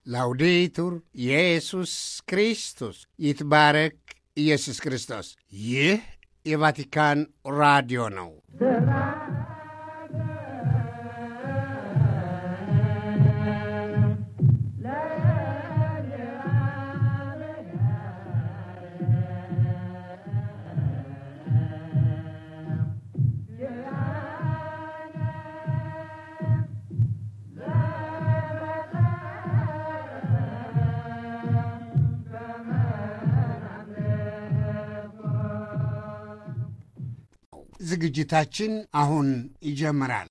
ላውዴቱር ኢየሱስ ክርስቶስ ይትባረክ ኢየሱስ ክርስቶስ። ይህ የቫቲካን ራዲዮ ነው። ዝግጅታችን አሁን ይጀምራል።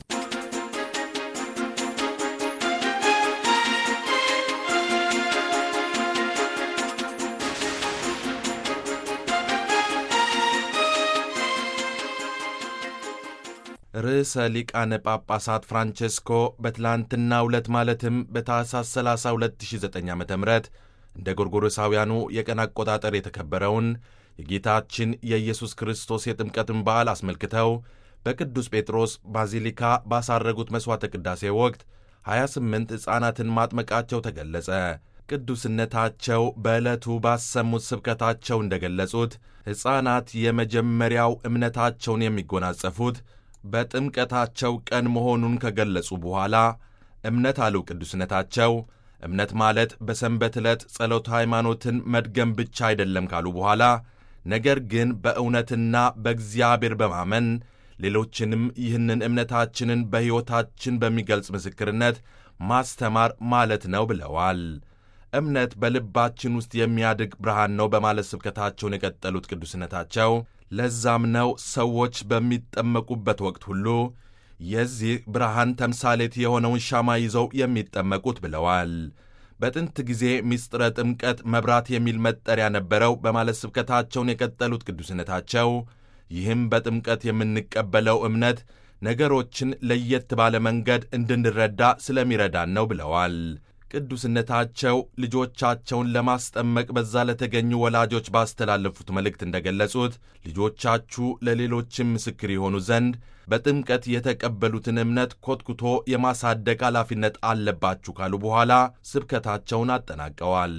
ርዕሰ ሊቃነ ጳጳሳት ፍራንቼስኮ በትላንትናው ዕለት ማለትም በታኅሳስ 30 2009 ዓ ም እንደ ጎርጎሮሳውያኑ የቀን አቆጣጠር የተከበረውን የጌታችን የኢየሱስ ክርስቶስ የጥምቀትን በዓል አስመልክተው በቅዱስ ጴጥሮስ ባዚሊካ ባሳረጉት መሥዋዕተ ቅዳሴ ወቅት 28 ሕፃናትን ማጥመቃቸው ተገለጸ። ቅዱስነታቸው በዕለቱ ባሰሙት ስብከታቸው እንደ ገለጹት ሕፃናት የመጀመሪያው እምነታቸውን የሚጎናጸፉት በጥምቀታቸው ቀን መሆኑን ከገለጹ በኋላ እምነት አሉ ቅዱስነታቸው እምነት ማለት በሰንበት ዕለት ጸሎተ ሃይማኖትን መድገም ብቻ አይደለም ካሉ በኋላ ነገር ግን በእውነትና በእግዚአብሔር በማመን ሌሎችንም ይህንን እምነታችንን በሕይወታችን በሚገልጽ ምስክርነት ማስተማር ማለት ነው ብለዋል። እምነት በልባችን ውስጥ የሚያድግ ብርሃን ነው በማለት ስብከታቸውን የቀጠሉት ቅዱስነታቸው ለዛም ነው ሰዎች በሚጠመቁበት ወቅት ሁሉ የዚህ ብርሃን ተምሳሌት የሆነውን ሻማ ይዘው የሚጠመቁት ብለዋል። በጥንት ጊዜ ምስጢረ ጥምቀት መብራት የሚል መጠሪያ ነበረው በማለት ስብከታቸውን የቀጠሉት ቅዱስነታቸው ይህም በጥምቀት የምንቀበለው እምነት ነገሮችን ለየት ባለ መንገድ እንድንረዳ ስለሚረዳን ነው ብለዋል። ቅዱስነታቸው ልጆቻቸውን ለማስጠመቅ በዛ ለተገኙ ወላጆች ባስተላለፉት መልእክት እንደገለጹት ልጆቻችሁ ለሌሎችም ምስክር የሆኑ ዘንድ በጥምቀት የተቀበሉትን እምነት ኮትኩቶ የማሳደግ ኃላፊነት አለባችሁ ካሉ በኋላ ስብከታቸውን አጠናቀዋል።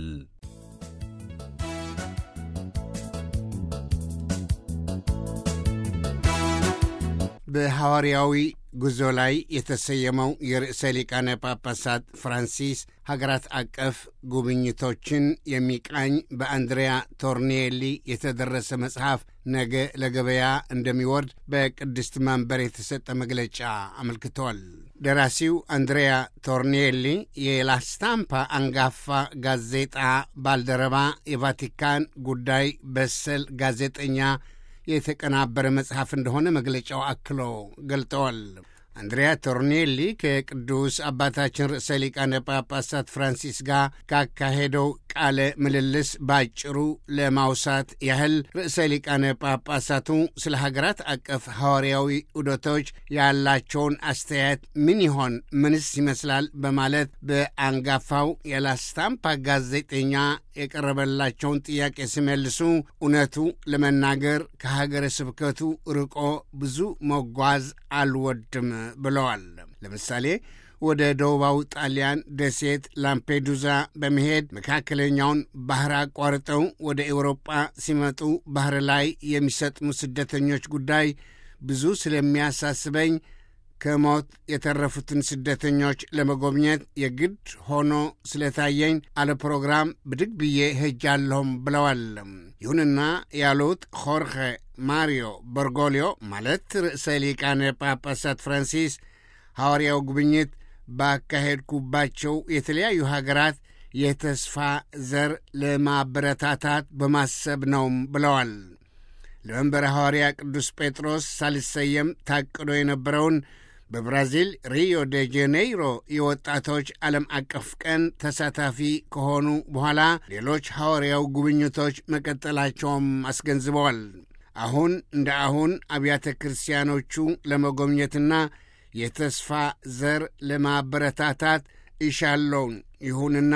በሐዋርያዊ ጉዞ ላይ የተሰየመው የርዕሰ ሊቃነ ጳጳሳት ፍራንሲስ ሀገራት አቀፍ ጉብኝቶችን የሚቃኝ በአንድሪያ ቶርኒየሊ የተደረሰ መጽሐፍ ነገ ለገበያ እንደሚወርድ በቅድስት መንበር የተሰጠ መግለጫ አመልክቷል። ደራሲው አንድሪያ ቶርኒየሊ የላስታምፓ አንጋፋ ጋዜጣ ባልደረባ፣ የቫቲካን ጉዳይ በሰል ጋዜጠኛ የተቀናበረ መጽሐፍ እንደሆነ መግለጫው አክሎ ገልጠዋል። አንድሪያ ቶርኔሊ ከቅዱስ አባታችን ርዕሰ ሊቃነ ጳጳሳት ፍራንሲስ ጋር ካካሄደው ቃለ ምልልስ ባጭሩ ለማውሳት ያህል ርዕሰ ሊቃነ ጳጳሳቱ ስለ ሀገራት አቀፍ ሐዋርያዊ ዑደቶች ያላቸውን አስተያየት ምን ይሆን ምንስ ይመስላል በማለት በአንጋፋው የላስታምፓ ጋዜጠኛ የቀረበላቸውን ጥያቄ ሲመልሱ እውነቱ ለመናገር ከሀገረ ስብከቱ ርቆ ብዙ መጓዝ አልወድም ብለዋል። ለምሳሌ ወደ ደቡባዊ ጣሊያን ደሴት ላምፔዱዛ በመሄድ መካከለኛውን ባህር አቋርጠው ወደ ኤውሮጳ ሲመጡ ባህር ላይ የሚሰጥሙ ስደተኞች ጉዳይ ብዙ ስለሚያሳስበኝ ከሞት የተረፉትን ስደተኞች ለመጎብኘት የግድ ሆኖ ስለታየኝ አለ ፕሮግራም ብድግ ብዬ ሄጃለሁም ብለዋል። ይሁንና ያሉት ሆርኸ ማሪዮ በርጎሊዮ ማለት ርዕሰ ሊቃነ ጳጳሳት ፍራንሲስ ሐዋርያው ጉብኝት ባካሄድኩባቸው የተለያዩ ሀገራት የተስፋ ዘር ለማበረታታት በማሰብ ነውም ብለዋል። ለመንበረ ሐዋርያ ቅዱስ ጴጥሮስ ሳልሰየም ታቅዶ የነበረውን በብራዚል ሪዮ ዴ ጄኔይሮ የወጣቶች ዓለም አቀፍ ቀን ተሳታፊ ከሆኑ በኋላ ሌሎች ሐዋርያው ጉብኝቶች መቀጠላቸውም አስገንዝበዋል። አሁን እንደ አሁን አብያተ ክርስቲያኖቹ ለመጎብኘትና የተስፋ ዘር ለማበረታታት እሻለውን። ይሁንና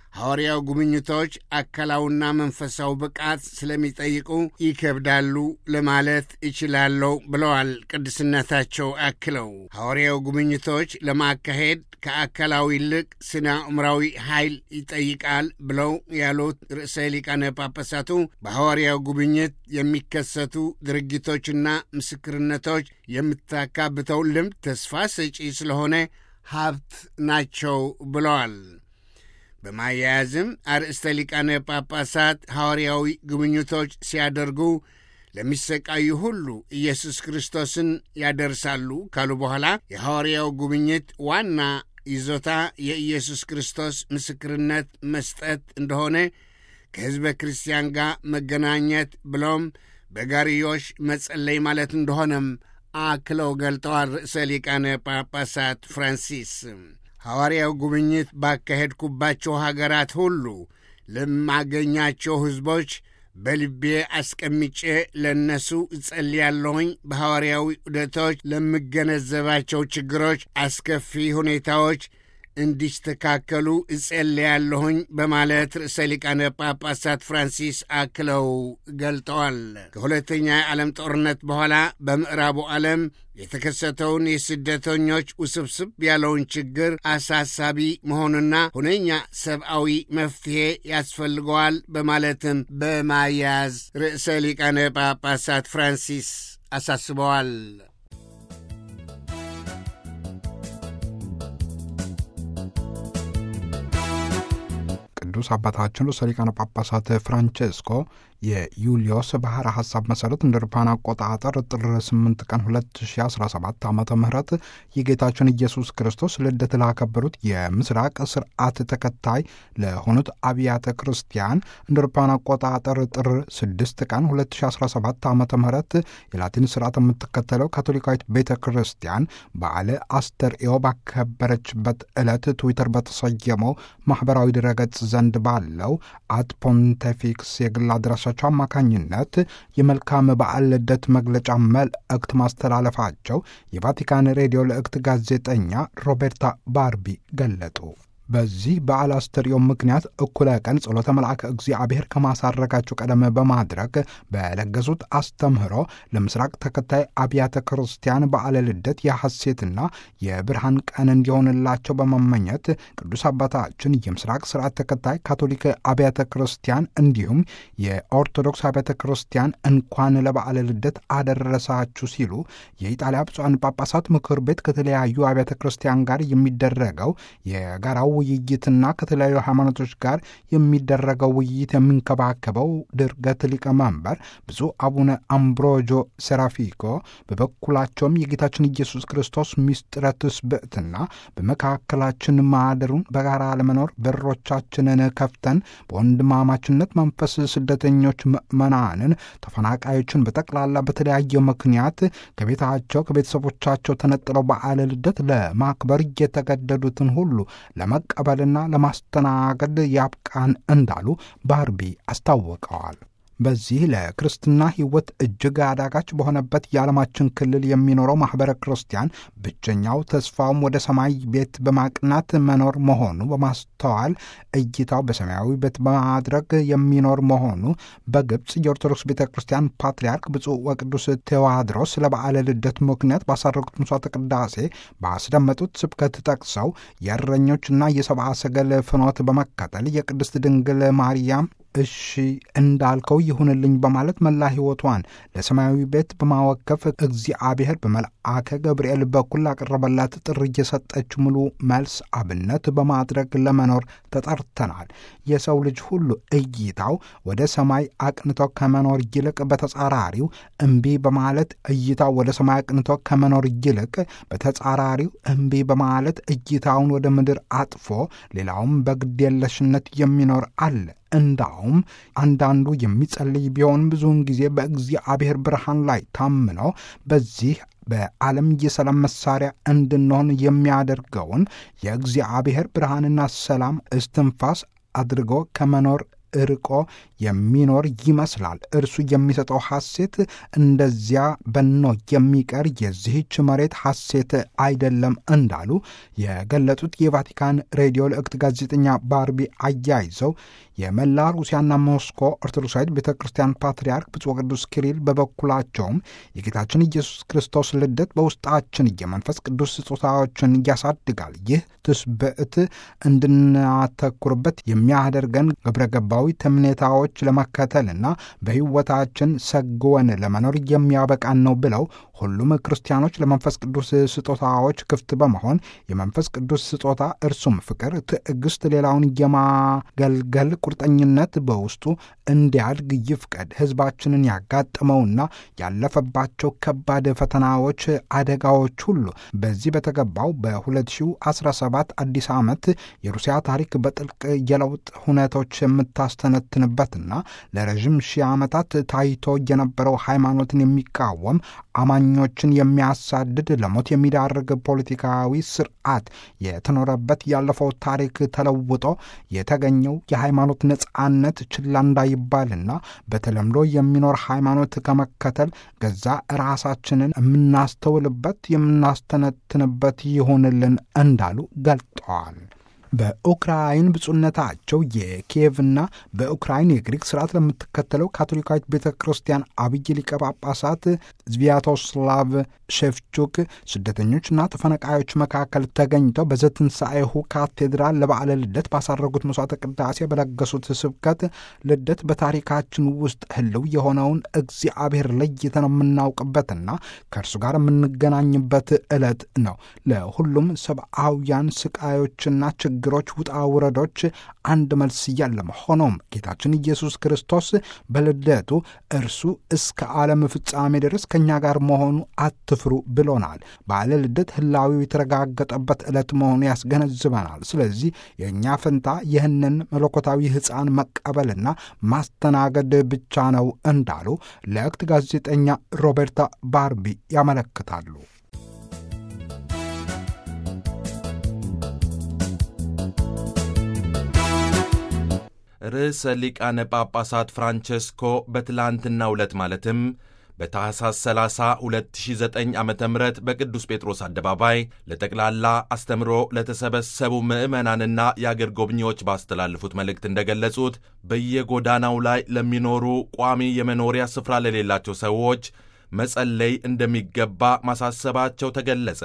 ሐዋርያው ጉብኝቶች አካላዊና መንፈሳዊ ብቃት ስለሚጠይቁ ይከብዳሉ ለማለት ይችላለሁ ብለዋል። ቅድስነታቸው አክለው ሐዋርያው ጉብኝቶች ለማካሄድ ከአካላዊ ይልቅ ስነ አእምራዊ ኃይል ይጠይቃል ብለው ያሉት ርዕሰ ሊቃነ ጳጳሳቱ በሐዋርያው ጉብኝት የሚከሰቱ ድርጊቶችና ምስክርነቶች የምታካብተው ልምድ ተስፋ ሰጪ ስለሆነ ሀብት ናቸው ብለዋል። በማያያዝም አርእስተ ሊቃነ ጳጳሳት ሐዋርያዊ ጉብኝቶች ሲያደርጉ ለሚሰቃዩ ሁሉ ኢየሱስ ክርስቶስን ያደርሳሉ ካሉ በኋላ የሐዋርያው ጉብኝት ዋና ይዞታ የኢየሱስ ክርስቶስ ምስክርነት መስጠት እንደሆነ ከሕዝበ ክርስቲያን ጋር መገናኘት ብሎም በጋርዮሽ መጸለይ ማለት እንደሆነም አክለው ገልጠዋል። ርዕሰ ሊቃነ ጳጳሳት ፍራንሲስ ሐዋርያው ጉብኝት ባካሄድኩባቸው ሀገራት ሁሉ ለማገኛቸው ሕዝቦች በልቤ አስቀምጬ ለእነሱ እጸልያለሁኝ። በሐዋርያዊ ዑደቶች ለምገነዘባቸው ችግሮች፣ አስከፊ ሁኔታዎች እንዲስተካከሉ እጸልያለሁኝ በማለት ርዕሰ ሊቃነ ጳጳሳት ፍራንሲስ አክለው ገልጠዋል። ከሁለተኛ የዓለም ጦርነት በኋላ በምዕራቡ ዓለም የተከሰተውን የስደተኞች ውስብስብ ያለውን ችግር አሳሳቢ መሆኑና ሁነኛ ሰብአዊ መፍትሔ ያስፈልገዋል በማለትም በማያያዝ ርዕሰ ሊቃነ ጳጳሳት ፍራንሲስ አሳስበዋል። ቅዱስ አባታችን ርዕሰ ሊቃነ ጳጳሳት ፍራንቼስኮ የዩልዮስ ባሕረ ሐሳብ መሠረት እንደ አውሮፓውያን አቆጣጠር ጥር 8 ቀን 2017 ዓ ም የጌታችን ኢየሱስ ክርስቶስ ልደት ላከበሩት የምስራቅ ስርዓት ተከታይ ለሆኑት አብያተ ክርስቲያን እንደ አውሮፓውያን አቆጣጠር ጥር 6 ቀን 2017 ዓ ም የላቲን ስርዓት የምትከተለው ካቶሊካዊት ቤተ ክርስቲያን በዓለ አስተርእዮ ባከበረችበት ዕለት ትዊተር በተሰየመው ማኅበራዊ ድረገጽ ዘንድ ባለው አት ፖንቴፊክስ የግል አድራሻቸው አማካኝነት የመልካም በዓል ልደት መግለጫ መልእክት ማስተላለፋቸው የቫቲካን ሬዲዮ ልእክት ጋዜጠኛ ሮቤርታ ባርቢ ገለጡ። በዚህ በዓል አስተርእዮ ምክንያት እኩለ ቀን ጸሎተ መልአከ እግዚአብሔር ከማሳረጋቸው ቀደም በማድረግ በለገሱት አስተምህሮ ለምስራቅ ተከታይ አብያተ ክርስቲያን በዓለ ልደት የሐሴትና የብርሃን ቀን እንዲሆንላቸው በመመኘት ቅዱስ አባታችን የምስራቅ ስርዓት ተከታይ ካቶሊክ አብያተ ክርስቲያን እንዲሁም የኦርቶዶክስ አብያተ ክርስቲያን እንኳን ለበዓለ ልደት አደረሳችሁ ሲሉ የኢጣሊያ ብፁዓን ጳጳሳት ምክር ቤት ከተለያዩ አብያተ ክርስቲያን ጋር የሚደረገው የጋራው ውይይትና ከተለያዩ ሃይማኖቶች ጋር የሚደረገው ውይይት የሚንከባከበው ድርገት ሊቀመንበር ብፁዕ አቡነ አምብሮጆ ሴራፊኮ በበኩላቸውም የጌታችን ኢየሱስ ክርስቶስ ምስጢረ ትስብእትና በመካከላችን ማደሩን በጋራ ለመኖር በሮቻችንን ከፍተን በወንድማማችነት መንፈስ ስደተኞች ምዕመናንን፣ ተፈናቃዮችን በጠቅላላ በተለያየ ምክንያት ከቤታቸው ከቤተሰቦቻቸው ተነጥለው በዓለ ልደት ለማክበር የተገደዱትን ሁሉ ለመቀበልና ለማስተናገድ ያብቃን እንዳሉ ባርቢ አስታውቀዋል። በዚህ ለክርስትና ሕይወት እጅግ አዳጋች በሆነበት የዓለማችን ክልል የሚኖረው ማኅበረ ክርስቲያን ብቸኛው ተስፋውም ወደ ሰማይ ቤት በማቅናት መኖር መሆኑ በማስተዋል እይታው በሰማያዊ ቤት በማድረግ የሚኖር መሆኑ በግብፅ የኦርቶዶክስ ቤተ ክርስቲያን ፓትርያርክ ብፁዕ ወቅዱስ ቴዎድሮስ ለበዓለ ልደት ምክንያት ባሳረጉት ምሥዋዕተ ቅዳሴ ባስደመጡት ስብከት ጠቅሰው የእረኞችና የሰብአ ሰገል ፍኖት በመከተል የቅድስት ድንግል ማርያም እሺ እንዳልከው ይሁንልኝ በማለት መላ ሕይወቷን ለሰማያዊ ቤት በማወከፍ እግዚአብሔር በመልአከ ገብርኤል በኩል ላቀረበላት ጥሪ እየሰጠች ሙሉ መልስ አብነት በማድረግ ለመኖር ተጠርተናል። የሰው ልጅ ሁሉ እይታው ወደ ሰማይ አቅንቶ ከመኖር ይልቅ በተጻራሪው እምቢ በማለት እይታው ወደ ሰማይ አቅንቶ ከመኖር ይልቅ በተጻራሪው እምቢ በማለት እይታውን ወደ ምድር አጥፎ ሌላውም በግዴለሽነት የሚኖር አለ። እንዳውም አንዳንዱ የሚጸልይ ቢሆን ብዙውን ጊዜ በእግዚአብሔር ብርሃን ላይ ታምኖ በዚህ በዓለም የሰላም መሳሪያ እንድንሆን የሚያደርገውን የእግዚአብሔር ብርሃንና ሰላም እስትንፋስ አድርጎ ከመኖር እርቆ የሚኖር ይመስላል። እርሱ የሚሰጠው ሐሴት እንደዚያ በኖ የሚቀር የዚህች መሬት ሐሴት አይደለም እንዳሉ የገለጹት የቫቲካን ሬዲዮ ልዕክት ጋዜጠኛ ባርቢ አያይዘው የመላ ሩሲያና ሞስኮ ኦርቶዶክሳዊት ቤተ ክርስቲያን ፓትርያርክ ብፁዕ ቅዱስ ኪሪል በበኩላቸውም የጌታችን ኢየሱስ ክርስቶስ ልደት በውስጣችን የመንፈስ ቅዱስ ስጦታዎችን ያሳድጋል። ይህ ትስብዕት እንድናተኩርበት የሚያደርገን ግብረ ገባዊ ትምኔታዎች ለመከተልና በሕይወታችን ሰግወን ለመኖር የሚያበቃን ነው ብለው ሁሉም ክርስቲያኖች ለመንፈስ ቅዱስ ስጦታዎች ክፍት በመሆን የመንፈስ ቅዱስ ስጦታ እርሱም ፍቅር፣ ትዕግስት፣ ሌላውን የማገልገል ቁርጠኝነት በውስጡ እንዲያድግ ይፍቀድ። ሕዝባችንን ያጋጠመውና ያለፈባቸው ከባድ ፈተናዎች፣ አደጋዎች ሁሉ በዚህ በተገባው በ2017 አዲስ ዓመት የሩሲያ ታሪክ በጥልቅ የለውጥ ሁነቶች የምታስተነትንበትና ለረዥም ሺህ ዓመታት ታይቶ የነበረው ሃይማኖትን የሚቃወም አማኞችን የሚያሳድድ ለሞት የሚዳርግ ፖለቲካዊ ስርዓት የተኖረበት ያለፈው ታሪክ ተለውጦ የተገኘው የሃይማኖት ነጻነት ችላ እንዳይባልና በተለምዶ የሚኖር ሃይማኖት ከመከተል ገዛ ራሳችንን የምናስተውልበት የምናስተነትንበት ይሆንልን እንዳሉ ገልጠዋል። በኡክራይን ብፁዕነታቸው የኪየቭና በኡክራይን የግሪክ ስርዓት ለምትከተለው ካቶሊካዊት ቤተ ክርስቲያን አብይ ሊቀ ጳጳሳት ዝቪያቶስላቭ ሼፍቹክ ስደተኞችና ተፈናቃዮች መካከል ተገኝተው በዘትንሣኤሁ ካቴድራል ለበዓለ ልደት ባሳረጉት መስዋዕተ ቅዳሴ በለገሱት ስብከት ልደት በታሪካችን ውስጥ ህልው የሆነውን እግዚአብሔር ለይተን የምናውቅበትና ከእርሱ ጋር የምንገናኝበት ዕለት ነው። ለሁሉም ሰብአውያን ስቃዮችና ችግሮች፣ ውጣ ውረዶች አንድ መልስ የለም። ሆኖም ጌታችን ኢየሱስ ክርስቶስ በልደቱ እርሱ እስከ ዓለም ፍጻሜ ድረስ ከእኛ ጋር መሆኑ አትፍሩ ብሎናል። በዓለ ልደት ህላዊው የተረጋገጠበት ዕለት መሆኑ ያስገነዝበናል። ስለዚህ የእኛ ፈንታ ይህንን መለኮታዊ ሕፃን መቀበልና ማስተናገድ ብቻ ነው እንዳሉ ለእክት ጋዜጠኛ ሮቤርታ ባርቢ ያመለክታሉ። ርዕሰ ሊቃነ ጳጳሳት ፍራንቸስኮ በትላንትናው ዕለት ማለትም በታሕሳስ 30 2009 ዓ ም በቅዱስ ጴጥሮስ አደባባይ ለጠቅላላ አስተምሮ ለተሰበሰቡ ምዕመናንና የአገር ጎብኚዎች ባስተላለፉት መልእክት እንደገለጹት በየጎዳናው ላይ ለሚኖሩ ቋሚ የመኖሪያ ስፍራ ለሌላቸው ሰዎች መጸለይ እንደሚገባ ማሳሰባቸው ተገለጸ።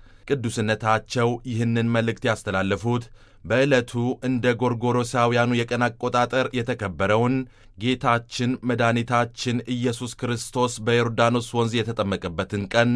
ቅዱስነታቸው ይህንን መልእክት ያስተላለፉት በዕለቱ እንደ ጎርጎሮሳውያኑ የቀን አቆጣጠር የተከበረውን ጌታችን መድኃኒታችን ኢየሱስ ክርስቶስ በዮርዳኖስ ወንዝ የተጠመቀበትን ቀን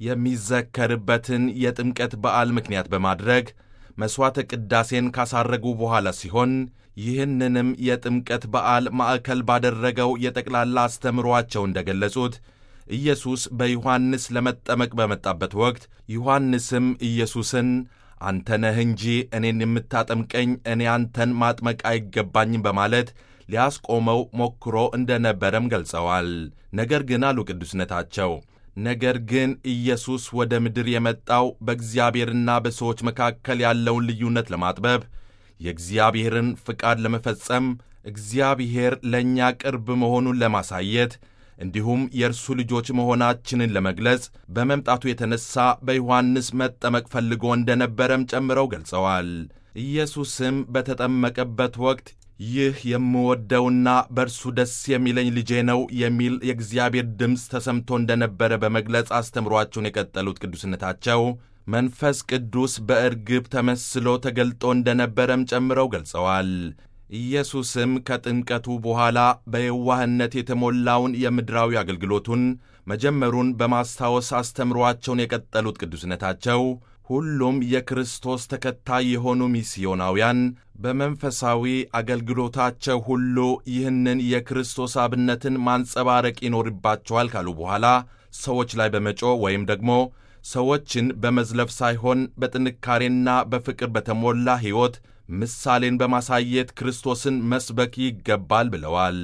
የሚዘከርበትን የጥምቀት በዓል ምክንያት በማድረግ መሥዋዕተ ቅዳሴን ካሳረጉ በኋላ ሲሆን ይህንንም የጥምቀት በዓል ማዕከል ባደረገው የጠቅላላ አስተምሯቸው እንደገለጹት ኢየሱስ በዮሐንስ ለመጠመቅ በመጣበት ወቅት ዮሐንስም ኢየሱስን አንተ ነህ እንጂ እኔን የምታጠምቀኝ እኔ አንተን ማጥመቅ አይገባኝም በማለት ሊያስቆመው ሞክሮ እንደነበረም ገልጸዋል። ነገር ግን አሉ ቅዱስነታቸው፣ ነገር ግን ኢየሱስ ወደ ምድር የመጣው በእግዚአብሔርና በሰዎች መካከል ያለውን ልዩነት ለማጥበብ የእግዚአብሔርን ፍቃድ ለመፈጸም እግዚአብሔር ለእኛ ቅርብ መሆኑን ለማሳየት እንዲሁም የእርሱ ልጆች መሆናችንን ለመግለጽ በመምጣቱ የተነሳ በዮሐንስ መጠመቅ ፈልጎ እንደነበረም ጨምረው ገልጸዋል። ኢየሱስም በተጠመቀበት ወቅት ይህ የምወደውና በእርሱ ደስ የሚለኝ ልጄ ነው የሚል የእግዚአብሔር ድምፅ ተሰምቶ እንደነበረ በመግለጽ አስተምሯቸውን የቀጠሉት ቅዱስነታቸው መንፈስ ቅዱስ በእርግብ ተመስሎ ተገልጦ እንደነበረም ጨምረው ገልጸዋል። ኢየሱስም ከጥምቀቱ በኋላ በየዋህነት የተሞላውን የምድራዊ አገልግሎቱን መጀመሩን በማስታወስ አስተምሯቸውን የቀጠሉት ቅዱስነታቸው ሁሉም የክርስቶስ ተከታይ የሆኑ ሚስዮናውያን በመንፈሳዊ አገልግሎታቸው ሁሉ ይህንን የክርስቶስ አብነትን ማንጸባረቅ ይኖርባቸዋል ካሉ በኋላ ሰዎች ላይ በመጮህ ወይም ደግሞ ሰዎችን በመዝለፍ ሳይሆን በጥንካሬና በፍቅር በተሞላ ሕይወት ምሳሌን በማሳየት ክርስቶስን መስበክ ይገባል ብለዋል።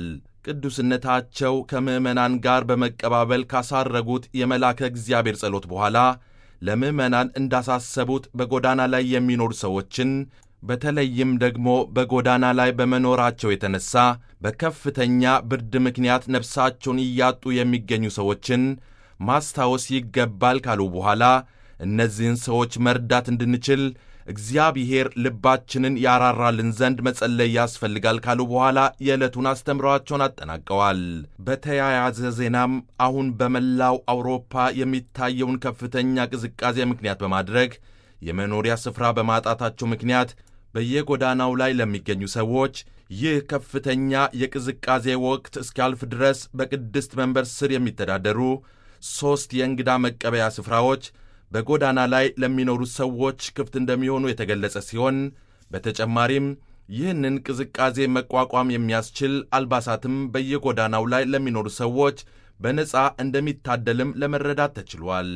ቅዱስነታቸው ከምዕመናን ጋር በመቀባበል ካሳረጉት የመላከ እግዚአብሔር ጸሎት በኋላ ለምዕመናን እንዳሳሰቡት በጎዳና ላይ የሚኖሩ ሰዎችን በተለይም ደግሞ በጎዳና ላይ በመኖራቸው የተነሳ በከፍተኛ ብርድ ምክንያት ነፍሳቸውን እያጡ የሚገኙ ሰዎችን ማስታወስ ይገባል ካሉ በኋላ እነዚህን ሰዎች መርዳት እንድንችል እግዚአብሔር ልባችንን ያራራልን ዘንድ መጸለይ ያስፈልጋል ካሉ በኋላ የዕለቱን አስተምሯቸውን አጠናቀዋል። በተያያዘ ዜናም አሁን በመላው አውሮፓ የሚታየውን ከፍተኛ ቅዝቃዜ ምክንያት በማድረግ የመኖሪያ ስፍራ በማጣታቸው ምክንያት በየጎዳናው ላይ ለሚገኙ ሰዎች ይህ ከፍተኛ የቅዝቃዜ ወቅት እስኪያልፍ ድረስ በቅድስት መንበር ስር የሚተዳደሩ ሦስት የእንግዳ መቀበያ ስፍራዎች በጎዳና ላይ ለሚኖሩ ሰዎች ክፍት እንደሚሆኑ የተገለጸ ሲሆን በተጨማሪም ይህንን ቅዝቃዜ መቋቋም የሚያስችል አልባሳትም በየጎዳናው ላይ ለሚኖሩ ሰዎች በነፃ እንደሚታደልም ለመረዳት ተችሏል።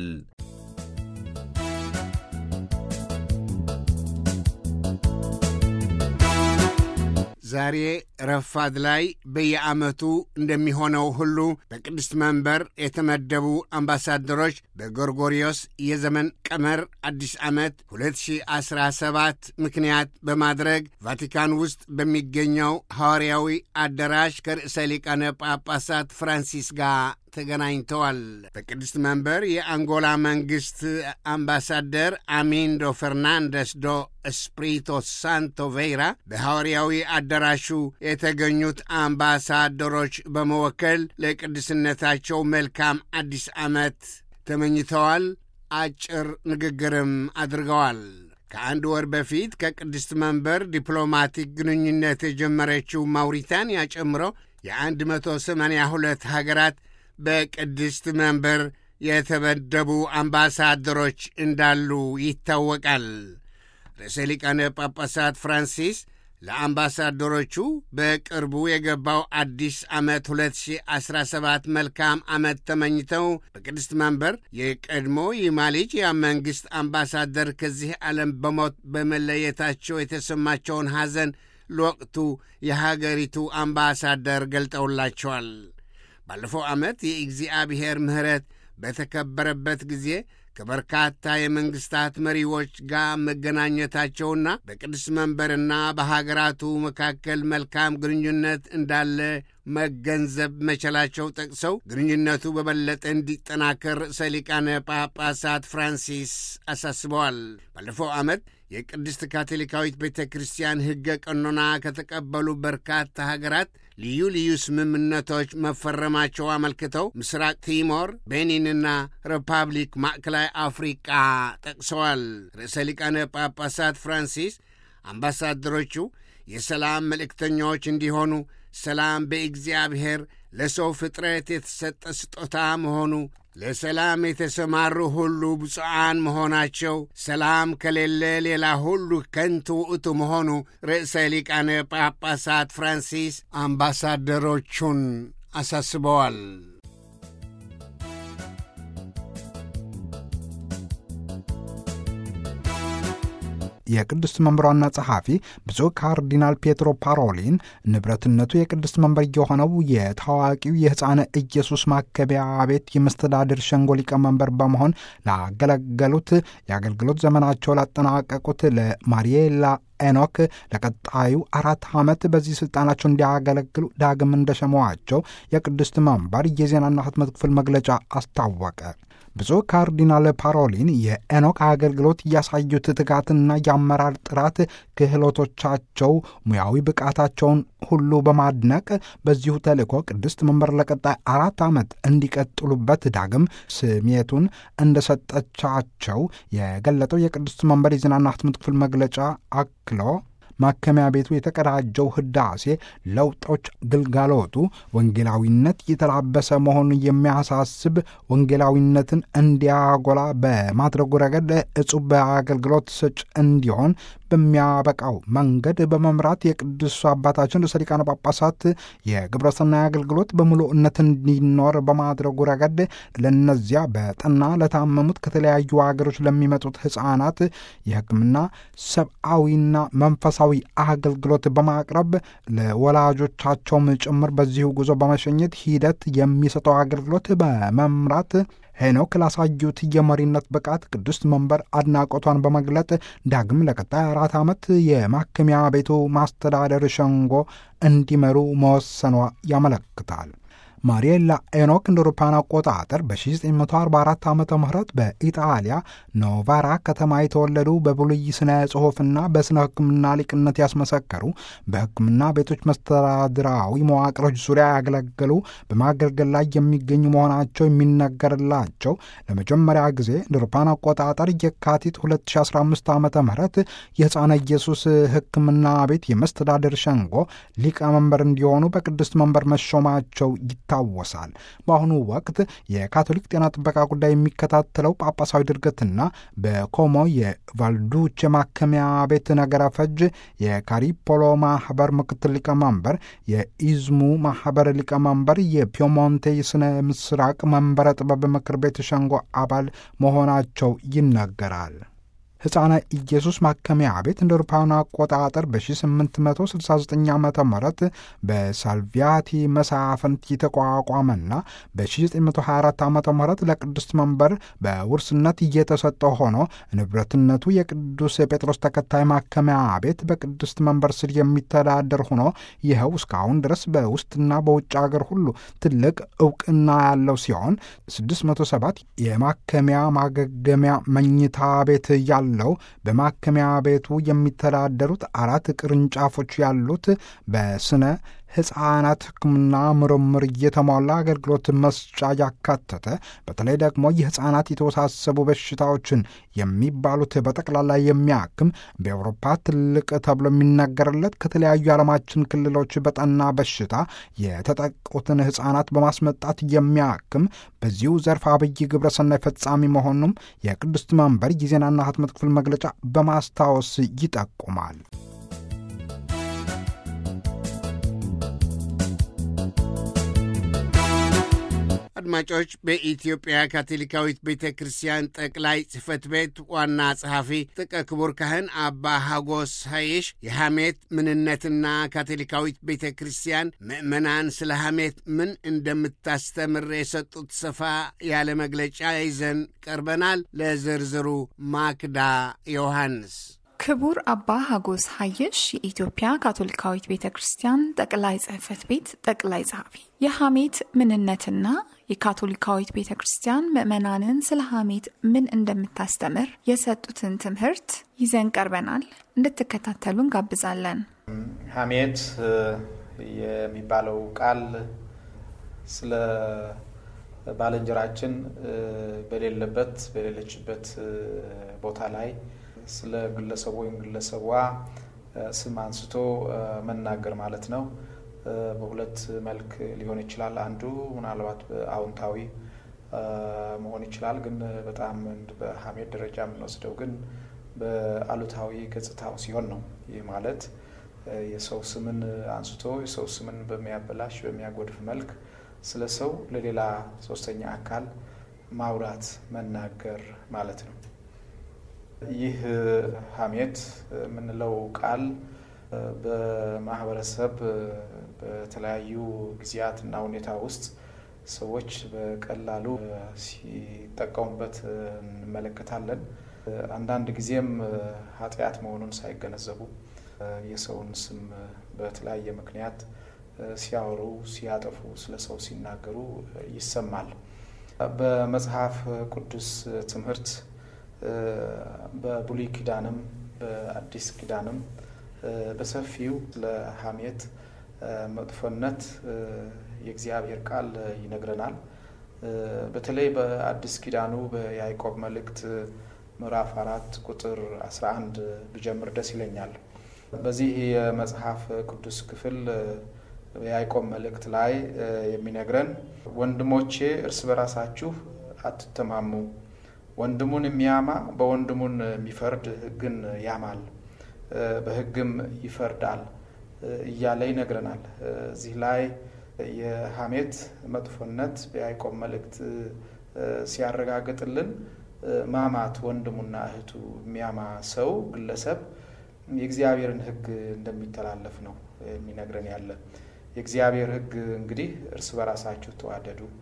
ዛሬ ረፋድ ላይ በየዓመቱ እንደሚሆነው ሁሉ በቅድስት መንበር የተመደቡ አምባሳደሮች በጎርጎሪዮስ የዘመን ቀመር አዲስ ዓመት 2017 ምክንያት በማድረግ ቫቲካን ውስጥ በሚገኘው ሐዋርያዊ አዳራሽ ከርዕሰ ሊቃነ ጳጳሳት ፍራንሲስ ጋር ተገናኝተዋል። በቅድስት መንበር የአንጎላ መንግሥት አምባሳደር አሚንዶ ፈርናንደስ ዶ እስፕሪቶ ሳንቶ ቬይራ በሐዋርያዊ አዳራሹ የተገኙት አምባሳደሮች በመወከል ለቅድስነታቸው መልካም አዲስ ዓመት ተመኝተዋል። አጭር ንግግርም አድርገዋል። ከአንድ ወር በፊት ከቅድስት መንበር ዲፕሎማቲክ ግንኙነት የጀመረችው ማውሪታንያ ጨምሮ የ182 ሀገራት በቅድስት መንበር የተመደቡ አምባሳደሮች እንዳሉ ይታወቃል። ርዕሰ ሊቃነ ጳጳሳት ፍራንሲስ ለአምባሳደሮቹ በቅርቡ የገባው አዲስ ዓመት 2017 መልካም ዓመት ተመኝተው በቅድስት መንበር የቀድሞ የማሌዥያ መንግሥት አምባሳደር ከዚህ ዓለም በሞት በመለየታቸው የተሰማቸውን ሐዘን ለወቅቱ የሀገሪቱ አምባሳደር ገልጠውላቸዋል። ባለፈው ዓመት የእግዚአብሔር ምሕረት በተከበረበት ጊዜ ከበርካታ የመንግሥታት መሪዎች ጋር መገናኘታቸውና በቅዱስ መንበርና በሀገራቱ መካከል መልካም ግንኙነት እንዳለ መገንዘብ መቻላቸው ጠቅሰው ግንኙነቱ በበለጠ እንዲጠናከር ርዕሰ ሊቃነ ጳጳሳት ፍራንሲስ አሳስበዋል። ባለፈው ዓመት የቅድስት ካቶሊካዊት ቤተ ክርስቲያን ሕገ ቀኖና ከተቀበሉ በርካታ ሀገራት ልዩ ልዩ ስምምነቶች መፈረማቸው አመልክተው ምስራቅ ቲሞር፣ ቤኒንና ሪፐብሊክ ማዕከላዊ አፍሪቃ ጠቅሰዋል። ርዕሰ ሊቃነ ጳጳሳት ፍራንሲስ አምባሳደሮቹ የሰላም መልእክተኞች እንዲሆኑ ሰላም በእግዚአብሔር ለሰው ፍጥረት የተሰጠ ስጦታ መሆኑ ለሰላም የተሰማሩ ሁሉ ብፁዓን መሆናቸው ሰላም ከሌለ ሌላ ሁሉ ከንቱ ውእቱ መሆኑ ርዕሰ ሊቃነ ጳጳሳት ፍራንሲስ አምባሳደሮቹን አሳስበዋል። የቅድስት መንበር ዋና ጸሐፊ ብፁዕ ካርዲናል ፔትሮ ፓሮሊን ንብረትነቱ የቅድስት መንበር የሆነው የታዋቂው የሕፃነ ኢየሱስ ማከቢያ ቤት የመስተዳድር ሸንጎ ሊቀመንበር በመሆን ላገለገሉት የአገልግሎት ዘመናቸው ላጠናቀቁት ለማሪዬላ ኤኖክ ለቀጣዩ አራት ዓመት በዚህ ስልጣናቸው እንዲያገለግሉ ዳግም እንደሸመዋቸው የቅድስት መንበር የዜናና ሕትመት ክፍል መግለጫ አስታወቀ። ብፁዕ ካርዲናል ፓሮሊን የኤኖክ አገልግሎት እያሳዩት ትጋትና የአመራር ጥራት ክህሎቶቻቸው፣ ሙያዊ ብቃታቸውን ሁሉ በማድነቅ በዚሁ ተልእኮ ቅድስት መንበር ለቀጣይ አራት ዓመት እንዲቀጥሉበት ዳግም ስሜቱን እንደሰጠቻቸው የገለጠው የቅድስት መንበር የዜናና ሕትመት ክፍል መግለጫ አክሎ ማከሚያ ቤቱ የተቀዳጀው ህዳሴ ለውጦች ግልጋሎቱ ወንጌላዊነት የተላበሰ መሆኑን የሚያሳስብ ወንጌላዊነትን እንዲያጎላ በማድረጉ ረገድ እጹብ አገልግሎት ሰጭ እንዲሆን በሚያበቃው መንገድ በመምራት የቅዱስ አባታችን ርዕሰ ሊቃነ ጳጳሳት የግብረሰናይ አገልግሎት በሙሉእነት እንዲኖር በማድረጉ ረገድ ለነዚያ በጠና ለታመሙት ከተለያዩ ሀገሮች ለሚመጡት ሕፃናት የሕክምና ሰብአዊና መንፈሳዊ አገልግሎት በማቅረብ ለወላጆቻቸውም ጭምር በዚሁ ጉዞ በመሸኘት ሂደት የሚሰጠው አገልግሎት በመምራት ሄኖክ ላሳዩት የመሪነት ብቃት ቅድስት መንበር አድናቆቷን በመግለጥ ዳግም ለቀጣይ አራት ዓመት የማከሚያ ቤቱ ማስተዳደር ሸንጎ እንዲመሩ መወሰኗ ያመለክታል። ማሪየላ ኤኖክ እንደ አውሮፓውያን አቆጣጠር በ1944 ዓ ም በኢጣሊያ ኖቫራ ከተማ የተወለዱ በብሉይ ስነ ጽሑፍና በስነ ሕክምና ሊቅነት ያስመሰከሩ በሕክምና ቤቶች መስተዳድራዊ መዋቅሮች ዙሪያ ያገለገሉ በማገልገል ላይ የሚገኙ መሆናቸው የሚነገርላቸው ለመጀመሪያ ጊዜ እንደ አውሮፓውያን አቆጣጠር የካቲት 2015 ዓ ም የሕፃነ ኢየሱስ ሕክምና ቤት የመስተዳደር ሸንጎ ሊቀመንበር እንዲሆኑ በቅድስት መንበር መሾማቸው ይታወሳል። በአሁኑ ወቅት የካቶሊክ ጤና ጥበቃ ጉዳይ የሚከታተለው ጳጳሳዊ ድርገትና በኮሞ የቫልዱቼ ማከሚያ ቤት ነገረ ፈጅ የካሪፖሎ ማህበር ምክትል ሊቀመንበር፣ የኢዝሙ ማህበር ሊቀመንበር፣ የፒሞንቴ የስነ ምስራቅ መንበረ ጥበብ ምክር ቤት ሸንጎ አባል መሆናቸው ይነገራል። ሕፃነ ኢየሱስ ማከሚያ ቤት እንደ አውሮፓውያን አቆጣጠር በ1869 ዓ ም በሳልቪያቲ መሳፍንት የተቋቋመና በ1924 ዓ ም ለቅዱስ መንበር በውርስነት እየተሰጠ ሆኖ ንብረትነቱ የቅዱስ ጴጥሮስ ተከታይ ማከሚያ ቤት በቅድስት መንበር ስር የሚተዳደር ሆኖ ይኸው እስካሁን ድረስ በውስጥና በውጭ አገር ሁሉ ትልቅ እውቅና ያለው ሲሆን 607 የማከሚያ ማገገሚያ መኝታ ቤት ያለው በማከሚያ ቤቱ የሚተዳደሩት አራት ቅርንጫፎች ያሉት በስነ ሕፃናት ሕክምና ምርምር እየተሟላ አገልግሎት መስጫ ያካተተ በተለይ ደግሞ የሕፃናት የተወሳሰቡ በሽታዎችን የሚባሉት በጠቅላላ የሚያክም በአውሮፓ ትልቅ ተብሎ የሚነገርለት ከተለያዩ የዓለማችን ክልሎች በጠና በሽታ የተጠቁትን ሕፃናት በማስመጣት የሚያክም በዚሁ ዘርፍ አብይ ግብረሰናይ ፈጻሚ መሆኑም የቅድስት መንበር የዜናና ህትመት ክፍል መግለጫ በማስታወስ ይጠቁማል። አድማጮች በኢትዮጵያ ካቶሊካዊት ቤተ ክርስቲያን ጠቅላይ ጽሕፈት ቤት ዋና ጸሐፊ ጥቀ ክቡር ካህን አባ ሀጎስ ሀይሽ የሐሜት ምንነትና ካቶሊካዊት ቤተ ክርስቲያን ምዕመናን ስለ ሐሜት ምን እንደምታስተምር የሰጡት ሰፋ ያለ መግለጫ ይዘን ቀርበናል። ለዝርዝሩ ማክዳ ዮሐንስ ክቡር አባ ሀጎስ ሀይሽ የኢትዮጵያ ካቶሊካዊት ቤተ ክርስቲያን ጠቅላይ ጽሕፈት ቤት ጠቅላይ ጸሐፊ የሐሜት ምንነትና የካቶሊካዊት ቤተ ክርስቲያን ምዕመናንን ስለ ሐሜት ምን እንደምታስተምር የሰጡትን ትምህርት ይዘን ቀርበናል። እንድትከታተሉ እንጋብዛለን። ሐሜት የሚባለው ቃል ስለ ባልንጀራችን በሌለበት በሌለችበት ቦታ ላይ ስለ ግለሰቡ ወይም ግለሰቧ ስም አንስቶ መናገር ማለት ነው። በሁለት መልክ ሊሆን ይችላል። አንዱ ምናልባት በአዎንታዊ መሆን ይችላል። ግን በጣም በሐሜት ደረጃ የምንወስደው ግን በአሉታዊ ገጽታው ሲሆን ነው። ይህ ማለት የሰው ስምን አንስቶ የሰው ስምን በሚያበላሽ በሚያጎድፍ መልክ ስለ ሰው ለሌላ ሶስተኛ አካል ማውራት መናገር ማለት ነው። ይህ ሐሜት የምንለው ቃል በማህበረሰብ በተለያዩ ጊዜያትና ሁኔታ ውስጥ ሰዎች በቀላሉ ሲጠቀሙበት እንመለከታለን። አንዳንድ ጊዜም ኃጢአት መሆኑን ሳይገነዘቡ የሰውን ስም በተለያየ ምክንያት ሲያወሩ፣ ሲያጠፉ፣ ስለ ሰው ሲናገሩ ይሰማል። በመጽሐፍ ቅዱስ ትምህርት በብሉይ ኪዳንም በአዲስ ኪዳንም በሰፊው ለሐሜት መጥፎነት የእግዚአብሔር ቃል ይነግረናል። በተለይ በአዲስ ኪዳኑ በያዕቆብ መልእክት ምዕራፍ አራት ቁጥር 11 ብጀምር ደስ ይለኛል። በዚህ የመጽሐፍ ቅዱስ ክፍል በያዕቆብ መልእክት ላይ የሚነግረን ወንድሞቼ እርስ በራሳችሁ አትተማሙ ወንድሙን የሚያማ በወንድሙን የሚፈርድ ሕግን ያማል በሕግም ይፈርዳል እያለ ይነግረናል። እዚህ ላይ የሐሜት መጥፎነት በያዕቆብ መልእክት ሲያረጋግጥልን ማማት ወንድሙና እህቱ የሚያማ ሰው ግለሰብ የእግዚአብሔርን ሕግ እንደሚተላለፍ ነው የሚነግረን ያለ። የእግዚአብሔር ሕግ እንግዲህ እርስ በራሳችሁ ተዋደዱ፣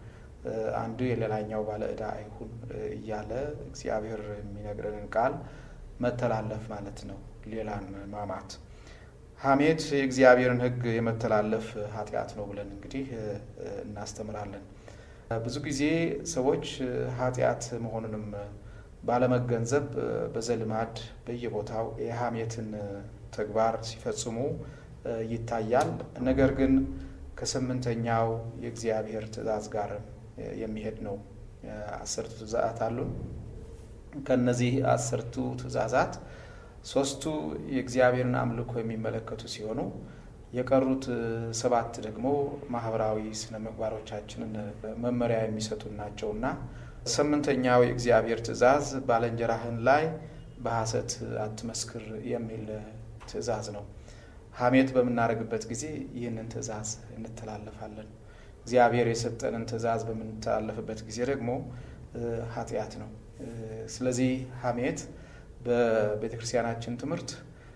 አንዱ የሌላኛው ባለ ዕዳ አይሁን እያለ እግዚአብሔር የሚነግረንን ቃል መተላለፍ ማለት ነው። ሌላን ማማት ሐሜት የእግዚአብሔርን ሕግ የመተላለፍ ኃጢአት ነው ብለን እንግዲህ እናስተምራለን። ብዙ ጊዜ ሰዎች ኃጢአት መሆኑንም ባለመገንዘብ በዘልማድ በየቦታው የሐሜትን ተግባር ሲፈጽሙ ይታያል። ነገር ግን ከስምንተኛው የእግዚአብሔር ትእዛዝ ጋር የሚሄድ ነው። አስርቱ ትእዛዛት አሉን። ከነዚህ አስርቱ ትእዛዛት ሶስቱ የእግዚአብሔርን አምልኮ የሚመለከቱ ሲሆኑ የቀሩት ሰባት ደግሞ ማህበራዊ ስነ ምግባሮቻችንን መመሪያ የሚሰጡን ናቸውና ስምንተኛው የእግዚአብሔር ትእዛዝ ባልንጀራህን ላይ በሐሰት አትመስክር የሚል ትእዛዝ ነው። ሐሜት በምናደርግበት ጊዜ ይህንን ትእዛዝ እንተላለፋለን። እግዚአብሔር የሰጠንን ትእዛዝ በምንተላለፍበት ጊዜ ደግሞ ኃጢአት ነው። ስለዚህ ሐሜት በቤተ ክርስቲያናችን ትምህርት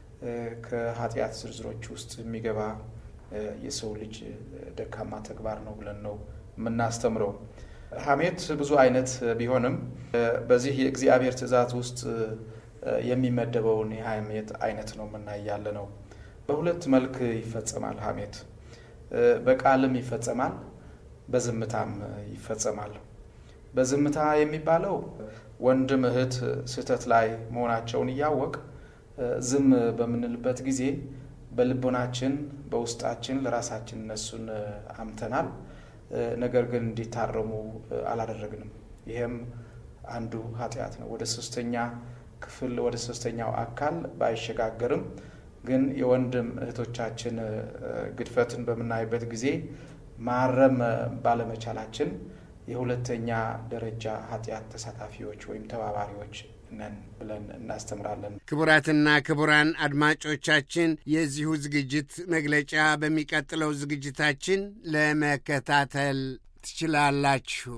ከኃጢአት ዝርዝሮች ውስጥ የሚገባ የሰው ልጅ ደካማ ተግባር ነው ብለን ነው የምናስተምረው። ሐሜት ብዙ አይነት ቢሆንም በዚህ የእግዚአብሔር ትእዛዝ ውስጥ የሚመደበውን የሐሜት አይነት ነው የምናይ ያለ ነው። በሁለት መልክ ይፈጸማል ሐሜት። በቃልም ይፈጸማል፣ በዝምታም ይፈጸማል። በዝምታ የሚባለው ወንድም እህት ስህተት ላይ መሆናቸውን እያወቅ ዝም በምንልበት ጊዜ በልቦናችን በውስጣችን ለራሳችን እነሱን አምተናል፣ ነገር ግን እንዲታረሙ አላደረግንም። ይሄም አንዱ ኃጢአት ነው። ወደ ሶስተኛ ክፍል ወደ ሶስተኛው አካል ባይሸጋገርም ግን የወንድም እህቶቻችን ግድፈትን በምናይበት ጊዜ ማረም ባለመቻላችን የሁለተኛ ደረጃ ኃጢአት ተሳታፊዎች ወይም ተባባሪዎች ነን ብለን እናስተምራለን። ክቡራትና ክቡራን አድማጮቻችን የዚሁ ዝግጅት መግለጫ በሚቀጥለው ዝግጅታችን ለመከታተል ትችላላችሁ።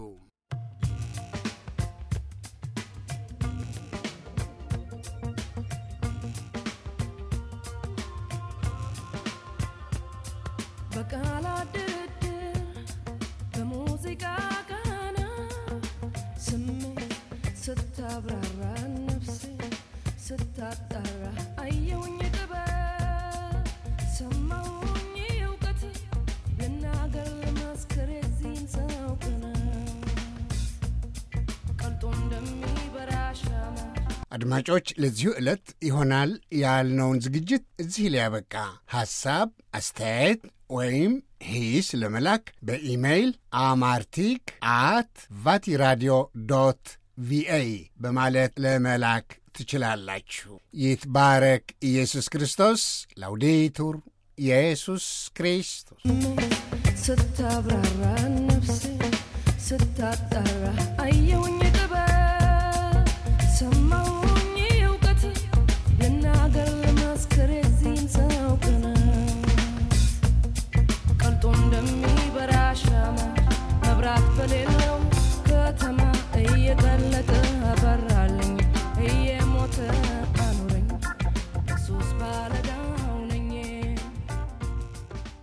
በቃላት ድርድር በሙዚቃ ቃና ስሜት ስታብራራ ነፍሴ ስታጣራ አየውኝ ጥበብ ሰማውኝ እውቀት ልናገር ለማስከር የዚህን ሰው ቅናት ቀልጦ እንደሚበራ ሻማ አድማጮች ለዚሁ ዕለት ይሆናል ያልነውን ዝግጅት እዚህ ሊያበቃ ሐሳብ፣ አስተያየት ወይም ሂስ ለመላክ በኢሜይል አማርቲክ አት ቫቲራዲዮ ዶት ቪኦኤ በማለት ለመላክ ትችላላችሁ። ይትባረክ ኢየሱስ ክርስቶስ። ላውዴቱር ኢየሱስ ክርስቶስ ስታብራራ ነፍሴ ስታጣራ አየውኝ ጥበብ ሰማው